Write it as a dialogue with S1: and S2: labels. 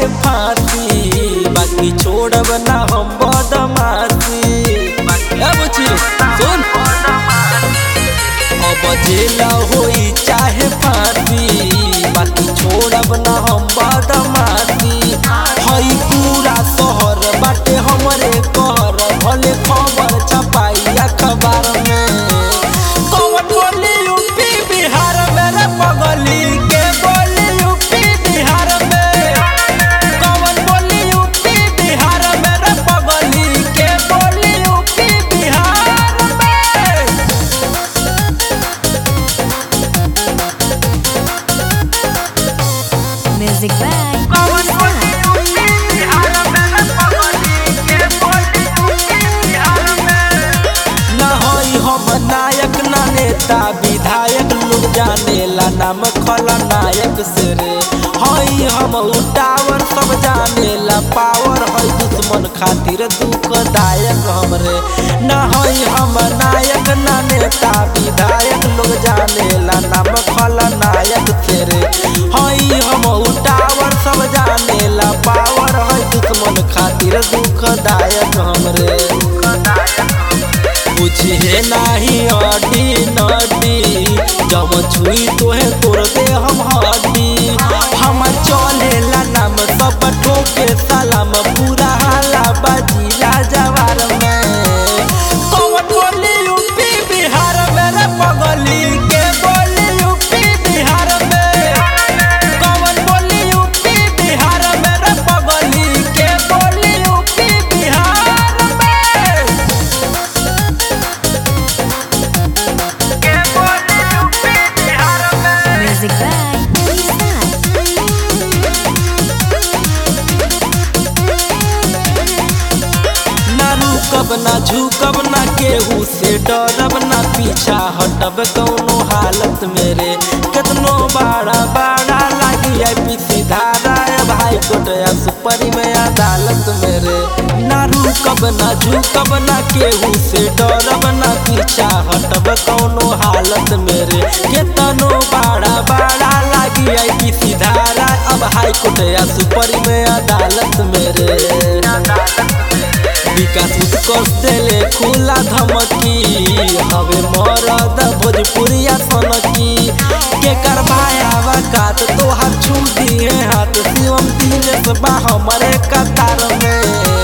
S1: चाहे फांसी बाकी छोड़ब ना हम बदमाशी ए बुच्ची सुन अब जेल होई चाहे फांसी बाकी छोड़ब ना हम बदमाशी हई पूरा शहर बाटे हमरे कहर भले खबर छपाई अखबार में कौन बोली यूपी बिहार में रे पगली के बोली यूपी बिहार में कौन बोली यूपी बिहार में रे पगली के बोली यूपी बिहार में
S2: Music by
S1: कौन बोली यूपी बिहार में रे पगली के बोली यूपी बिहार में ना होई हम नायक ना नेता विधायक लोग जानेला नाम खलनायक से रे हई हम उटावर सब जानेला पावर हई दुश्मन खातिर दुखदायक हमरे ना हई हम नायक ना नेता विधायक लोग जानेला नाम खलनायक से रे हई हम उटावर सब जानेला पावर हई दुश्मन खातिर दुखदायक हमरे बुझे नाही अडी नडी जब छुई तोहे तोड़ दे हम हड्डी हम चलेला नाम सब ठोके सलाम पूरा हाला बाजी राजवार में कौन बोली यूपी बिहार में रे पगली के बोली यूपी बिहार में कौन बोली यूपी बिहार में रे पगली के बोली यूपी बिहार में के बोली यूपी बिहार में
S2: Music by Star.
S1: ना रुकब ना झुकब ना केहू से डरब ना पीछा हटब कौनो हालत मेरे कितनो बड़ा बड़ा लागी है पीसी धारा है भाई कोर्ट या सुपरी में अदालत मेरे ना रुकब ना झुकब ना केहू से डरब ना पीछा हटब कौनो हालत मेरे कितनो बड़ा बड़ा लागी है पीसी धारा अब हाई कोर्ट या सुपरी में अदालत मेरे विकास उत्कर्ष देले खुला धमकी हवे मरद भोजपुरिया सनकी के करवाया वकात तोहार छू दिए हाथ शिवम दिनेश बा हमरे कतार में